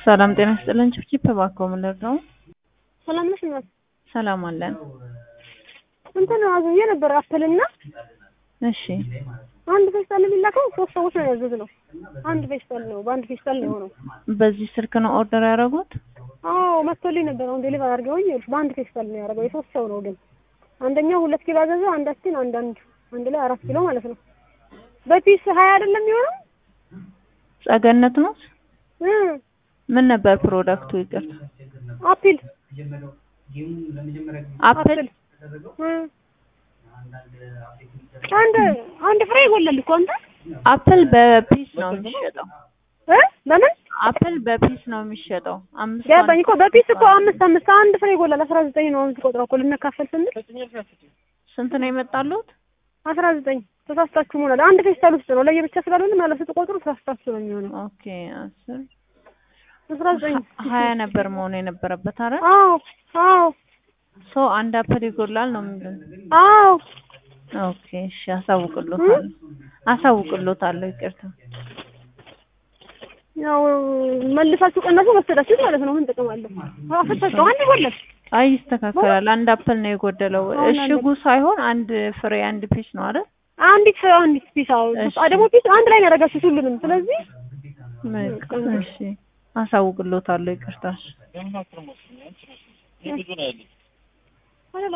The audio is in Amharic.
ሰላም ጤና ይስጥልን። ችፕቺፕ እባክዎ ምን ልርዳው? ሰላም ነሽ እናት? ሰላም አለን። እንትን አዝዬ ነበር አፕልና እሺ አንድ ፌስታል የሚላከው ሶስት ሰዎች ነው ያዘዝነው። አንድ ፌስታል ነው በአንድ ፌስታል ነው የሆነው። በዚህ ስልክ ነው ኦርደር ያደረጉት? አዎ መጥቶልኝ ነበር። አሁን ዴሊቨር አድርገውኝ ይኸውልሽ በአንድ ፌስታል ነው ያደረገው። የሶስት ሰው ነው ግን አንደኛው ሁለት ኪሎ አዘዘ፣ አንዳችን አንድ አንድ አንድ ላይ አራት ኪሎ ማለት ነው። በፒስ ሀያ አይደለም የሚሆነው ጸገነት ነው። እ ምን ነበር ፕሮዳክቱ? ይቅርታ አፒል አፕል እ አንድ አንድ ፍሬ ይጎላል እኮ አንተ አፕል በፒስ ነው የሚሸጠው። እ በምን አፕል በፒስ ነው የሚሸጠው። አምስት ገባኝ እኮ በፒስ እኮ አምስት አምስት አንድ ፍሬ ይጎላል። አስራ ዘጠኝ ነው አሁን ቆጥረው እኮ ልንካፈል ስንል ስንት ነው የመጣሉት? አስራ ዘጠኝ ተሳስታችሁ መሆናል። አንድ ፌስታል ውስጥ ነው ለየብቻ ስላልሆነ ማለት ስትቆጥሩ ተሳስታችሁ ነው የሚሆነው። ኦኬ አስር አስራ ዘጠኝ ሀያ ነበር መሆኑ የነበረበት። አረ አዎ አዎ ሶ አንድ አፕል ይጎላል ነው የሚሉን። አዎ ኦኬ እሺ፣ አሳውቅሎታለሁ አሳውቅሎታለሁ። ይቅርታ ያው መልሳችሁ ቀነሱ ወሰዳችሁ ማለት ነው። ምን ጥቅም አለው? አፈታችሁ አንድ ይጎላል። አይ ይስተካከላል። አንድ አፕል ነው የጎደለው። አሁን እሽጉ ሳይሆን አንድ ፍሬ አንድ ፒስ ነው አይደል? አንዲት አንዲት ፒስ አዎ እሺ። ደግሞ ፒስ አንድ ላይ ነው ያደረጋችሁት ሁሉንም። ስለዚህ መልካም እሺ፣ አሳውቅሎታለሁ። ይቅርታ አይደለም